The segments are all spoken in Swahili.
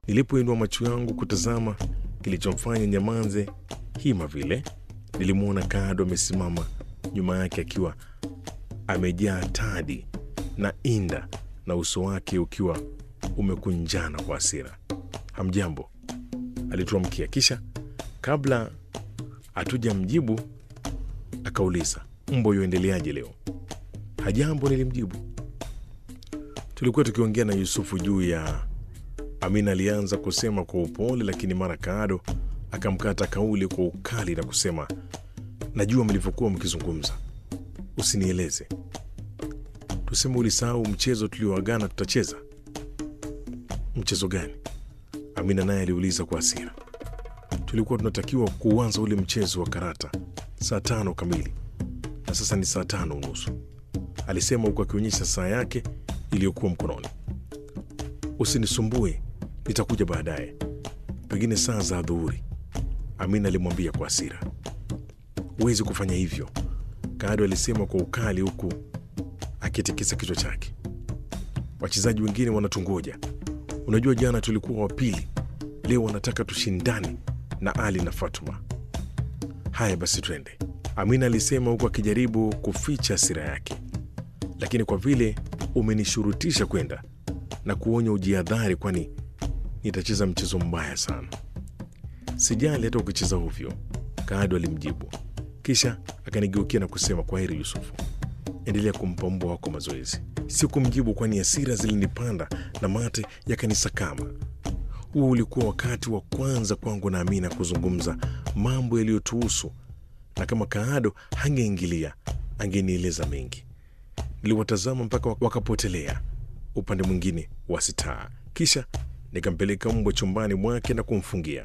Nilipoinua macho yangu kutazama kilichomfanya nyamanze hima vile, nilimwona Kado amesimama nyuma yake akiwa amejaa tadi na inda na uso wake ukiwa umekunjana kwa hasira. Hamjambo, alituamkia. Kisha kabla hatujamjibu akauliza, mbo yoendeleaje leo? Hajambo, nilimjibu. Tulikuwa tukiongea na Yusufu juu ya Amina. Alianza kusema kwa upole, lakini mara Kaado akamkata kauli kwa ukali na kusema, najua mlivyokuwa mkizungumza, usinieleze. Tuseme ulisahau mchezo tulioagana tutacheza. Mchezo gani? Amina naye aliuliza kwa hasira. Tulikuwa tunatakiwa kuanza ule mchezo wa karata saa tano kamili na sasa ni saa tano unusu, alisema huku akionyesha saa yake iliyokuwa mkononi. Usinisumbue, nitakuja baadaye, pengine saa za adhuhuri, Amina alimwambia kwa hasira. Huwezi kufanya hivyo, Kado alisema kwa ukali, huku akitikisa kichwa chake. Wachezaji wengine wanatungoja. Unajua, jana tulikuwa wa pili, leo wanataka tushindane na Ali na Fatuma. Haya basi, twende, Amina alisema huku akijaribu kuficha hasira yake. Lakini kwa vile umenishurutisha kwenda na kuonya ujiadhari, kwani nitacheza mchezo mbaya sana. Sijali hata ukicheza ovyo, Kado alimjibu, kisha akanigeukia na kusema, kwa heri Yusufu, endelea kumpa mbwa wako mazoezi. Sikumjibu kwani hasira zilinipanda na mate yakanisakama. Huo ulikuwa wakati wa kwanza kwangu na Amina kuzungumza mambo yaliyotuhusu, na kama Kaado hangeingilia angenieleza mengi. Niliwatazama mpaka wakapotelea upande mwingine wa sitaa, kisha nikampeleka mbwa chumbani mwake na kumfungia.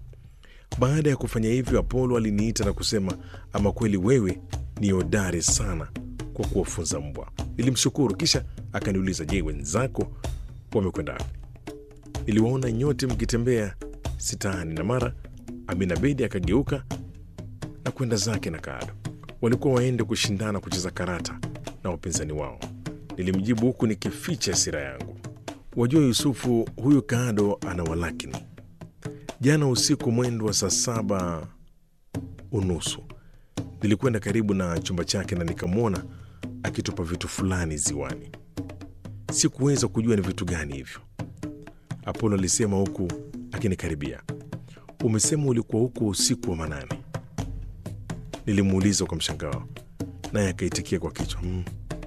Baada ya kufanya hivyo, Apolo aliniita na kusema, ama kweli wewe ni hodari sana kwa kuwafunza mbwa. Nilimshukuru, kisha akaniuliza, je, wenzako wamekwenda wapi? Niliwaona nyote mkitembea sitaani, na mara Amina Bedi akageuka na kwenda zake na Kaado. Walikuwa waende kushindana kucheza karata na wapinzani wao. Nilimjibu huku nikificha hasira yangu. Wajua Yusufu, huyu Kaado ana walakini. Jana usiku mwendo wa saa saba unusu nilikwenda karibu na chumba chake na nikamwona akitupa vitu fulani ziwani. Sikuweza kujua ni vitu gani hivyo, Apolo alisema huku akinikaribia. Umesema ulikuwa huko usiku wa manane? Nilimuuliza kwa mshangao, naye akaitikia kwa kichwa mm.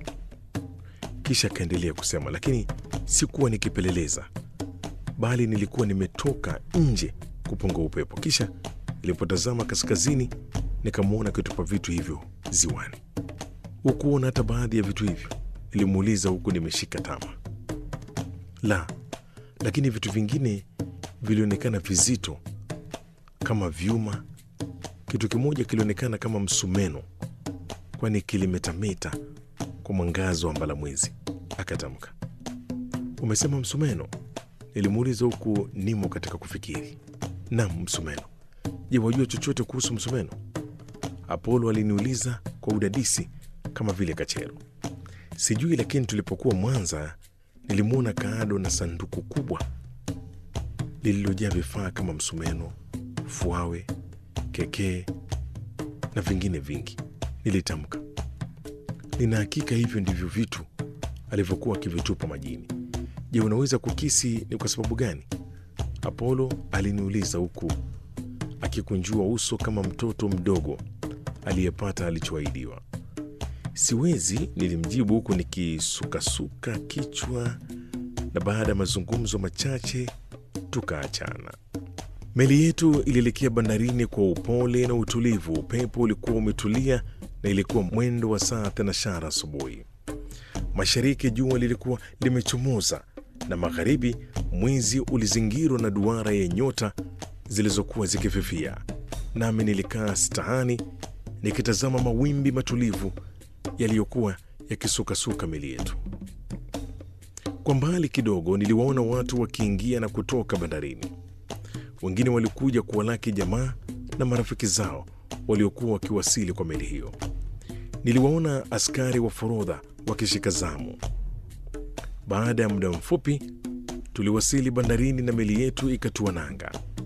Kisha akaendelea kusema, lakini sikuwa nikipeleleza, bali nilikuwa nimetoka nje kupunga upepo. Kisha nilipotazama kaskazini, nikamwona akitupa vitu hivyo ziwani. Hukuona hata baadhi ya vitu hivyo? Nilimuuliza huku nimeshika tama. La, lakini vitu vingine vilionekana vizito kama vyuma. Kitu kimoja kilionekana kama msumeno, kwani kilimetameta kwa mwangazo wa mbalamwezi, akatamka. Umesema msumeno? Nilimuuliza huku nimo katika kufikiri. Nam, msumeno. Je, wajua chochote kuhusu msumeno? Apolo aliniuliza kwa udadisi kama vile kachero. Sijui, lakini tulipokuwa Mwanza nilimwona Kaado na sanduku kubwa lililojaa vifaa kama msumeno, fuawe, kekee na vingine vingi. Nilitamka, nina hakika hivyo ndivyo vitu alivyokuwa akivitupa majini. Je, unaweza kukisi ni kwa sababu gani? Apolo aliniuliza huku akikunjua uso kama mtoto mdogo aliyepata alichoahidiwa. Siwezi, nilimjibu huku nikisukasuka kichwa, na baada ya mazungumzo machache tukaachana. Meli yetu ilielekea bandarini kwa upole na utulivu. Upepo ulikuwa umetulia na ilikuwa mwendo wa saa thenashara asubuhi. Mashariki jua lilikuwa limechomoza na magharibi mwezi ulizingirwa na duara ya nyota zilizokuwa zikififia. Nami nilikaa stahani nikitazama mawimbi matulivu yaliyokuwa yakisukasuka meli yetu. Kwa mbali kidogo niliwaona watu wakiingia na kutoka bandarini. Wengine walikuja kuwalaki jamaa na marafiki zao waliokuwa wakiwasili kwa meli hiyo. Niliwaona askari wa forodha wakishika zamu. Baada ya muda mfupi Tuliwasili bandarini na meli yetu ikatua nanga.